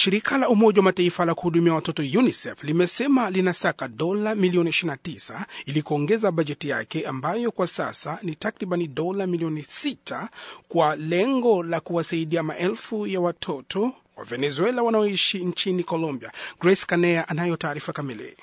Shirika la Umoja wa Mataifa la kuhudumia watoto UNICEF limesema linasaka dola milioni 29 ili kuongeza bajeti yake ambayo kwa sasa ni takribani dola milioni 6 kwa lengo la kuwasaidia maelfu ya watoto wa Venezuela wanaoishi nchini Colombia. Grace Kanea anayo taarifa kamili.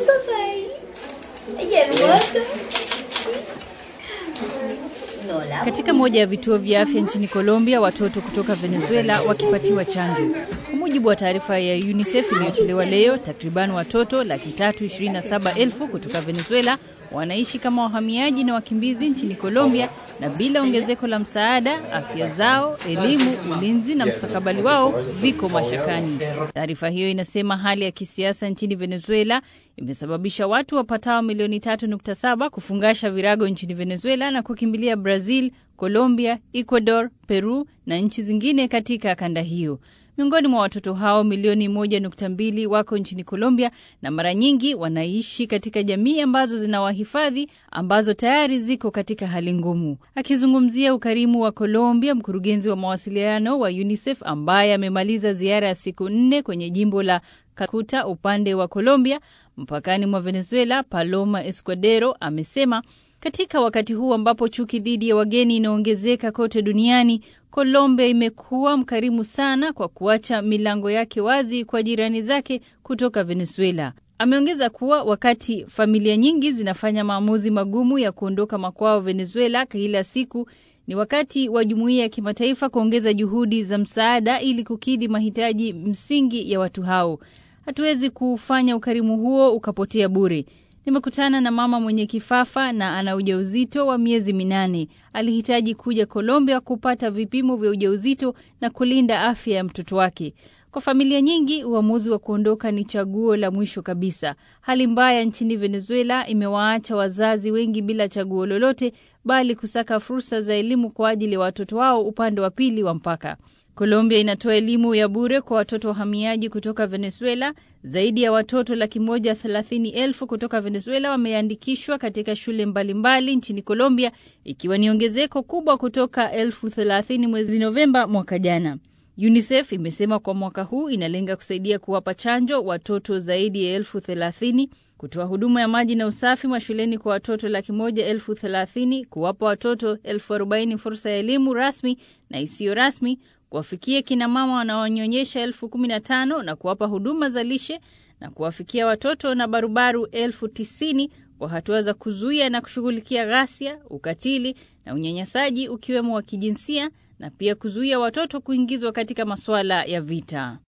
Katika moja ya vituo vya afya nchini Colombia, watoto kutoka Venezuela wakipatiwa chanjo. Kwa mujibu wa taarifa ya UNICEF iliyotolewa leo, takriban watoto laki tatu ishirini na saba elfu kutoka Venezuela wanaishi kama wahamiaji na wakimbizi nchini Colombia, na bila ongezeko la msaada, afya zao, elimu, ulinzi na mustakabali wao viko mashakani. Taarifa hiyo inasema hali ya kisiasa nchini Venezuela imesababisha watu wapatao milioni 3.7 kufungasha virago nchini Venezuela na kukimbilia Brazil, Colombia, Ecuador, Peru na nchi zingine katika kanda hiyo. Miongoni mwa watoto hao milioni moja nukta mbili wako nchini Colombia na mara nyingi wanaishi katika jamii ambazo zina wahifadhi ambazo tayari ziko katika hali ngumu. Akizungumzia ukarimu wa Colombia, mkurugenzi wa mawasiliano wa UNICEF ambaye amemaliza ziara ya siku nne kwenye jimbo la Kakuta upande wa Colombia mpakani mwa Venezuela, Paloma Escudero amesema katika wakati huu ambapo chuki dhidi ya wageni inaongezeka kote duniani, Colombia imekuwa mkarimu sana kwa kuacha milango yake wazi kwa jirani zake kutoka Venezuela. Ameongeza kuwa wakati familia nyingi zinafanya maamuzi magumu ya kuondoka makwao Venezuela kila siku, ni wakati wa jumuiya ya kimataifa kuongeza juhudi za msaada ili kukidhi mahitaji msingi ya watu hao. Hatuwezi kuufanya ukarimu huo ukapotea bure. Nimekutana na mama mwenye kifafa na ana ujauzito wa miezi minane. Alihitaji kuja Colombia kupata vipimo vya ujauzito na kulinda afya ya mtoto wake. Kwa familia nyingi, uamuzi wa kuondoka ni chaguo la mwisho kabisa. Hali mbaya nchini Venezuela imewaacha wazazi wengi bila chaguo lolote, bali kusaka fursa za elimu kwa ajili ya watoto wao upande wa pili wa mpaka. Colombia inatoa elimu ya bure kwa watoto wahamiaji kutoka Venezuela. Zaidi ya watoto laki moja thelathini elfu kutoka Venezuela wameandikishwa katika shule mbalimbali mbali nchini Colombia, ikiwa ni ongezeko kubwa kutoka elfu thelathini mwezi Novemba mwaka jana. UNICEF imesema kwa mwaka huu inalenga kusaidia kuwapa chanjo watoto zaidi ya elfu thelathini kutoa huduma ya maji na usafi mashuleni kwa watoto laki moja elfu thelathini kuwapa watoto elfu arobaini fursa ya elimu rasmi na isiyo rasmi kuwafikia kina mama wanaonyonyesha elfu kumi na tano na kuwapa huduma za lishe na kuwafikia watoto na barubaru elfu tisini kwa hatua za kuzuia na kushughulikia ghasia, ukatili na unyanyasaji ukiwemo wa kijinsia na pia kuzuia watoto kuingizwa katika masuala ya vita.